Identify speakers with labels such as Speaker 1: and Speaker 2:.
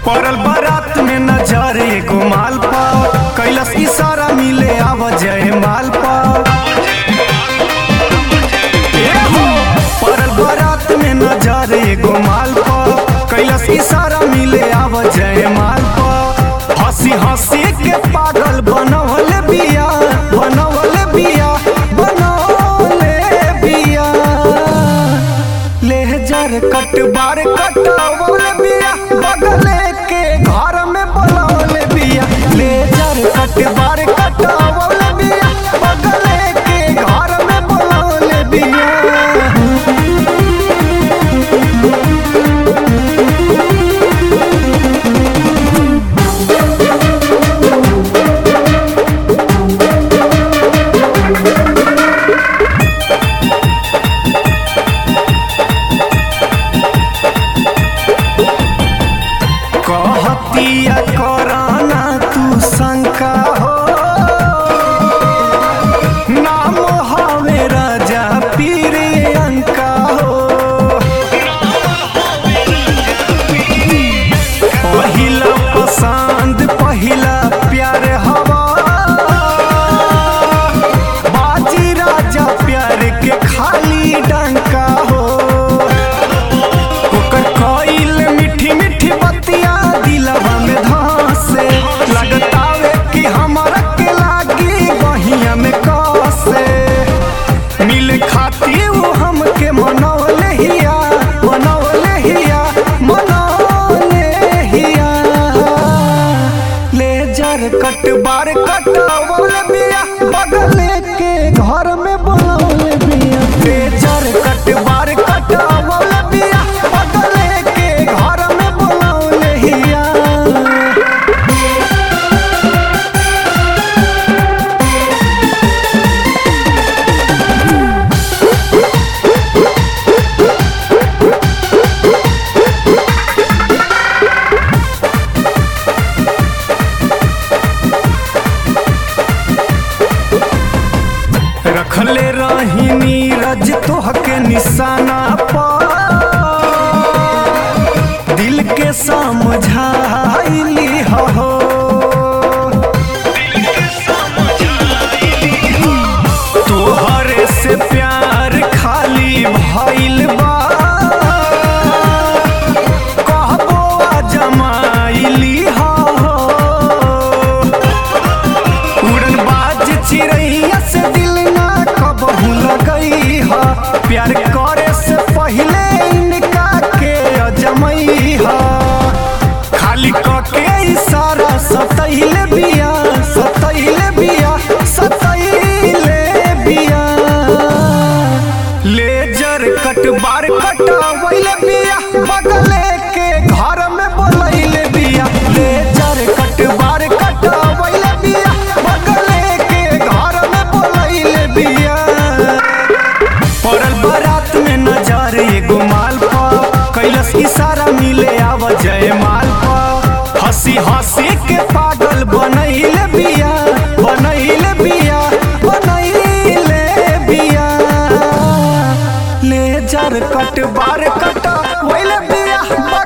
Speaker 1: पड़ल बारात में नजर एगो माल पा कैलस इशारा मिले आव जय माल पा ए हो, पड़ल बारात में नजर एगो माल पा कैलस इशारा मिले आव जय माल पा हंसी हंसी के पागल बनवल बिया बनवल बिया बनवले बिया लेहजर कट बार कटावल बिया बगले के घर में बोलावल बिया लेजर कट बार कटावल बिया बगले के घर में बोलावल बिया कहतिया कराना तू शंका हो नाम हवे राजा पीर अंका हो पहिला पसंद पहिला प्यार हवा बाजी राजा प्यार के खाली डंका हो ओकर कइल मीठी मीठी बतिया दिलवा में धसे लगतावे कि हमरा के लागी बहिया में कसे मिल खाती वो हमके मनौले हिया मनौले हिया मनौले हिया लेजर कट बार कटावल बिया बगले के घर में बोलौले बिया लेजर कट बार कटावल बिया बगले के घर में बोलौले हिया रखले रही नीरज तोहके निशाना पर दिल के समझाइली हो तोहरे से प्यार खाली भइल बा कहबो आ जमाइली हो उड़न बाज चिड़ैया से दिल ना कबहू लगई हा प्यार करे से पहले इनका के अजमई हा खाली कके इशारा सतैले बिया सतैले बिया सतैले बिया लेजर कट बार कटावैले बिया बगले के घर में बोलैले बिया लेजर कट बार कटावैले बिया बगले के घर में बोलैले बिया पड़ल बारात में नजर एगो माल पा कैलस इशारा मिले आव जय माल पा हंसी हंसी के पागल बनैले बिया बनैले बिया बनैले बिया लेजर कट बार कटा वैले बिया